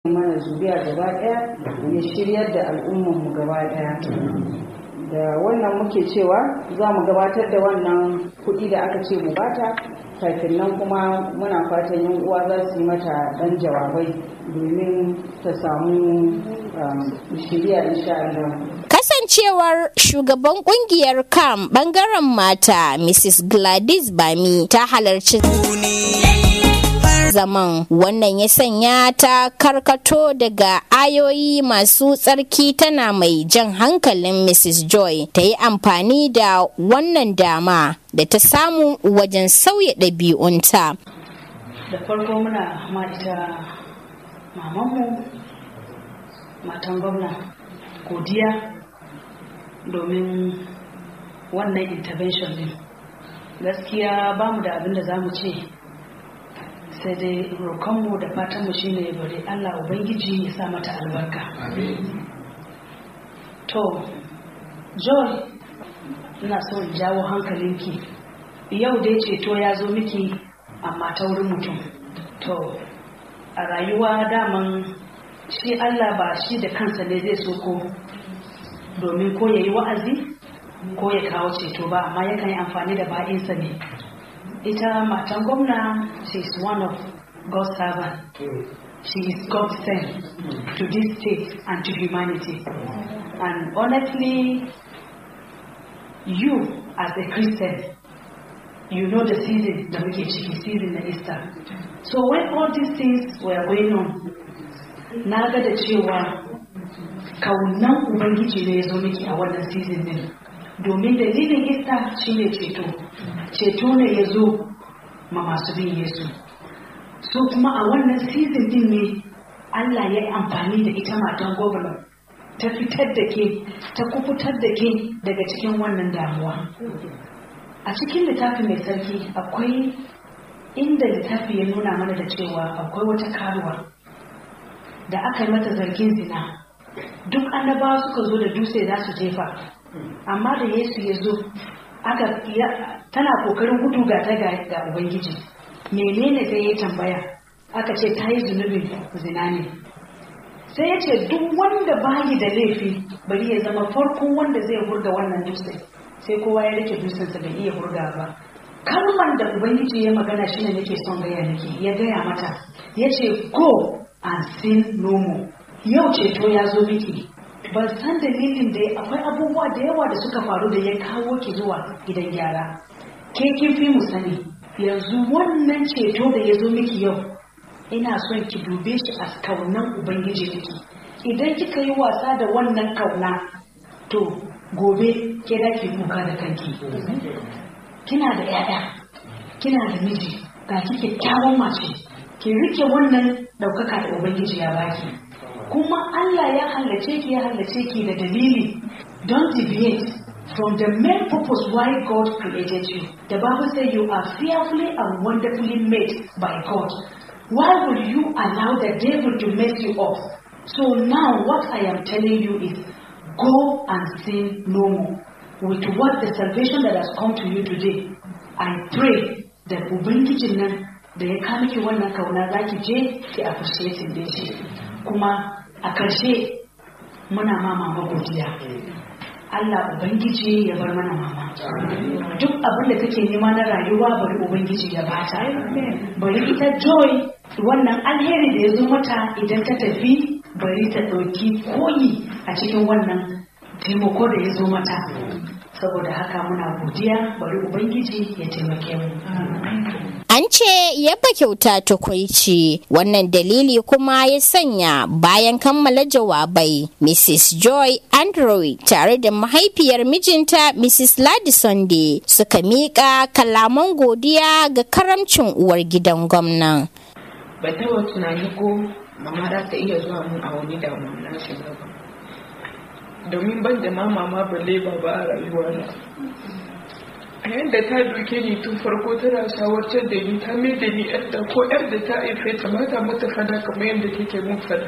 mana zuriya gaba ɗaya ya shiryar da al'ummanmu gaba ɗaya da wannan muke cewa za mu gabatar da wannan kuɗi da aka ce mu bata kafin nan kuma muna fatan yan uwa za su yi mata ɗan jawabai domin ta samu shirya insha Allah. Kasancewar shugaban kungiyar CAM bangaren mata Mrs. Gladys Bami ta halarci zaman wannan ya sanya ta karkato daga ayoyi masu tsarki tana mai jan hankalin Mrs. Joy ta yi amfani da wannan dama da ta samu wajen sauya ɗabi'unta. Da farko muna ma ita mamanmu matan gwamna godiya domin wannan intervention din gaskiya ba mu da abin da za mu ce sai dai roƙonmu da fatanmu shine ya bari allah ubangiji ya sa mata albarka to joy ina so in jawo hankalinki yau dai ceto ya zo miki amma ta wurin mutum to a rayuwa daman shi allah ba shi da kansa ne zai so ko domin ko ya yi wa'azi ko ya kawo ceto ba amma yakan yi amfani da ba'insa ne ita matan gwamna she is one of God's servant she is God sent to this state and to humanity and honestly you as a Christian you know the season da muke ciki season na Easter so when all these things were going on na ga da cewa kaunan ubangiji ne ya zo miki a wannan season din domin dalilin Easter shine ceto ceto ne ya zo ma masu bin Yesu. So kuma a wannan season din ne Allah ya yi amfani da ita matan gwamna ta fitar da ke, ta kufutar da ke daga cikin wannan damuwa. A cikin littafi mai sarki akwai inda littafi ya nuna mana da cewa akwai wata karuwa da aka yi mata zargin zina. Duk annabawa suka zo da dutse za su jefa, amma da Yesu ya zo aka tana kokarin gudu ga ta ga ubangiji menene sai ya tambaya aka ce ta yi zunubin zina ne sai ya ce duk wanda bayi da laifi bari ya zama farkon wanda zai hurga wannan dutse sai kowa ya rike dutsensa bai iya hurga ba kalman da ubangiji ya magana shi ne nake son gaya nake ya gaya mata ya ce go and sin no more yau ceto ya zo miki ban san dalilin da akwai abubuwa da yawa da suka faru da ya kawo ki zuwa gidan gyara ke kin fi mu sani yanzu wannan ceto da ya zo miki yau ina son ki dube shi a kaunan ubangiji miki idan kika yi wasa da wannan kauna to gobe ke da ki kuka da kanki kina da yaya kina da miji ga ki kyakkyawan mace ki rike wannan daukaka da ubangiji ya baki kuma Allah ya hallace ki ya hallace ki da dalili don't deviate from the main purpose why God created you. The Bible says you are fearfully and wonderfully made by God. Why will you allow the devil to mess you up? So now what I am telling you is go and sin no more. With what the salvation that has come to you today, I pray that Ubangijin nan da ya kama ki wannan kauna za ki je ki appreciate da shi. Kuma a ƙarshe muna ma mama godiya. Allah Ubangiji ya bar mana mama. Duk abin da take nema na rayuwa bari Ubangiji ya bata. Bari ita joy wannan alheri da ya zo mata idan ta tafi bari ta ɗauki koyi a cikin wannan taimako da ya zo mata. Saboda haka muna godiya bari Ubangiji ya taimake mu. An ce yaba kyauta tukwaici wannan dalili kuma ya sanya bayan kammala jawabai Mrs. Joy Andrew tare da mahaifiyar mijinta Mrs. Ladi Sunday suka miƙa kalaman godiya ga karamcin uwar gidan gwamnan. Ban taɓa tunani ko mama za ta iya zuwa mun a wani damuwa na shiga ba. Domin ban da ma mama balle ba ba a rayuwa a yadda ta duke ni tun farko tana shawartar da ni ta mai da ni yadda ko yar da ta haife ta mata mata fada kamar yadda take mun fada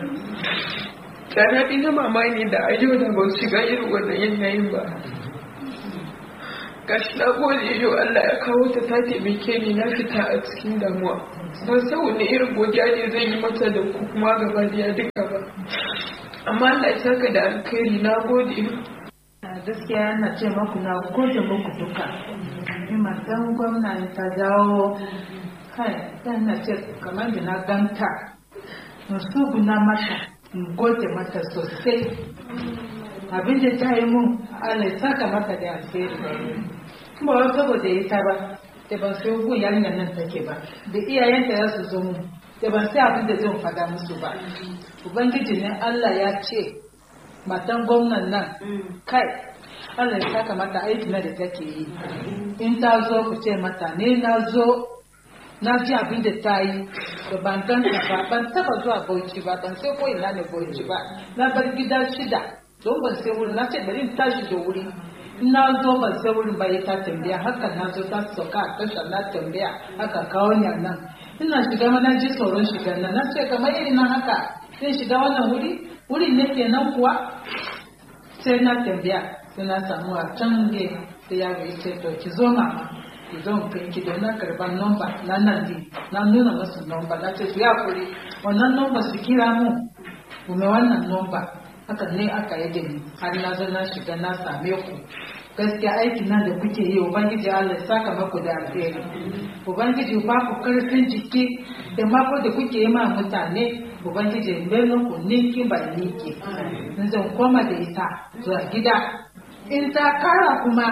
tsana na mama ne da a yau da ban shiga irin wannan yanayin ba gashi na gode yau Allah ya kawo ta ta taimake ni na fita a cikin damuwa ban san wani irin godiya ne zan yi mata da ku kuma gaba da duka ba amma Allah ya saka da alkhairi na gode gaskiya na ce maku na gode muku duka ni matan gwamna ta dawo kai dan na ce kamar da na ganta musu guna mata in gode mata sosai abin da ta yi mun Allah ya saka mata da alheri kuma wai saboda ita ba da ban sai gun yarinyar nan take ba da iyayenta ya su zo mu da ban sai abin da zan fada musu ba ubangiji ne Allah ya ce matan gwamnan nan kai Allah ya saka mata aiki na da take yi in ta zo ku ce mata ne na zo na ji abin da ta yi da ban ganta ba ban taba zuwa bauchi ba ban sai ko ina ne bauchi ba na bar gida shida don ban sai wurin na ce bari in tashi da wuri na zo ban sai wurin ba ta tambaya haka na zo ta sauka a tashar na tambaya haka kawo ni a nan ina shiga mana ji tsoron shiga nan na ce kamar irin nan haka zai shiga wannan wuri wurin ne kenan kuwa sai na tambaya sai na samu a can ge da yaro ya ce to ki zo mama ki zo mu kai ki da na karban nomba na nan di na nuna musu nomba na ce su ya kuri wannan nomba su kira mu kuma wannan nomba haka ne aka yi da ni har na zo na shiga na same ku gaskiya aikin nan da kuke yi ubangiji Allah ya saka maku da alheri ubangiji ba ku karfin jiki da mako da kuke yi ma mutane ubangiji melo ku ninki ba ninki in zan koma da ita zuwa gida in ta kara kuma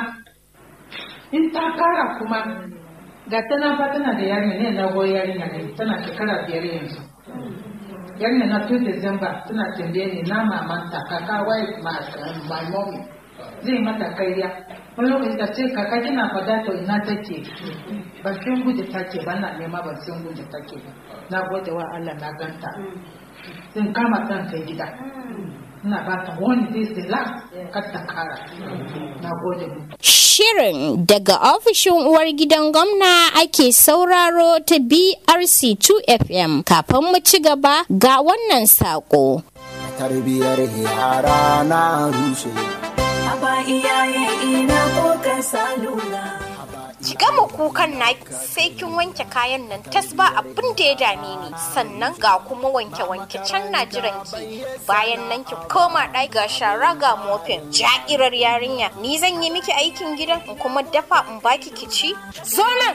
in ta kara kuma ga tana fa tana da yarinya ne na goyi yarinya ne tana shekara biyar yanzu yarinya na 2 December tana tambaye ni na mamanta kaka wai my mommy zai mata kariya wani lokaci ta ce kaka kina fada to ina take ban san guje take ba na nema ban san guje take ba na gode wa Allah na ganta zan kama ɗan kai gida ina ba ta wani this the last kar ta kara na gode mu Shirin daga ofishin uwar gidan gwamna ake sauraro ta BRC 2FM kafin mu ci gaba ga wannan saƙo. Tarbiyar yara na rushe. Aba iyaye ina ko ka salula. Ki gama kukan na sai kin wanke kayan nan tas ba abin da ya dame ni sannan ga kuma wanke-wanke can na jiran ki bayan nan ki koma ɗaki ga shara ga mofin ja'irar yarinya ni zan yi miki aikin gidan in kuma dafa in baki ki ci zo nan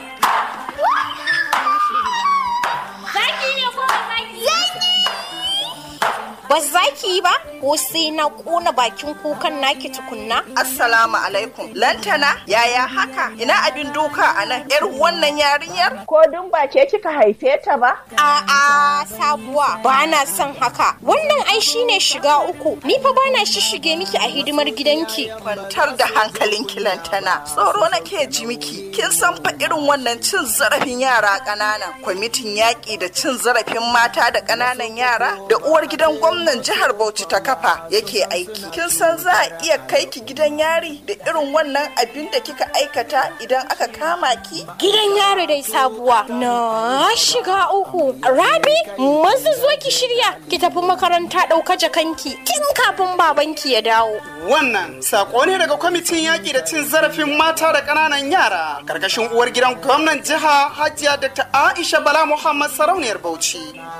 zaki ne ko zaki ba za ki yi ba ko sai na kona bakin kukan naki tukunna Assalamu alaikum. Lantana, yaya haka? Ina abin duka a nan? ‘Yar wannan yarinyar? Ko dun ba ke kika haife ta ba? A'a sabuwa ba na son haka. Wannan ai shine shiga uku. Ni fa bana shishige miki a hidimar gidanki. Kwantar da hankalinki lantana. Tsoro nake ji miki. Kin san fa irin wannan cin zarafin yara ƙanana. Kwamitin yaƙi da cin zarafin mata da ƙananan yara da uwar gidan gwamnan jihar Bauchi ta kafa yake aiki. Kin san za a iya kai ki gidan yari da irin wannan abin da kika aikata idan aka kama ki? Gidan yaro dai sabuwa. Na shiga uku. Rabi, masu zo ki shirya ki tafi makaranta ɗauka jakanki tun kafin babanki ya dawo. Wannan sako ne daga kwamitin yaƙi da cin zarafin mata da ƙananan yara ƙarƙashin uwar gidan gwamnan jiha Hajiya Dr. Aisha Bala Muhammad Sarauniyar Bauchi.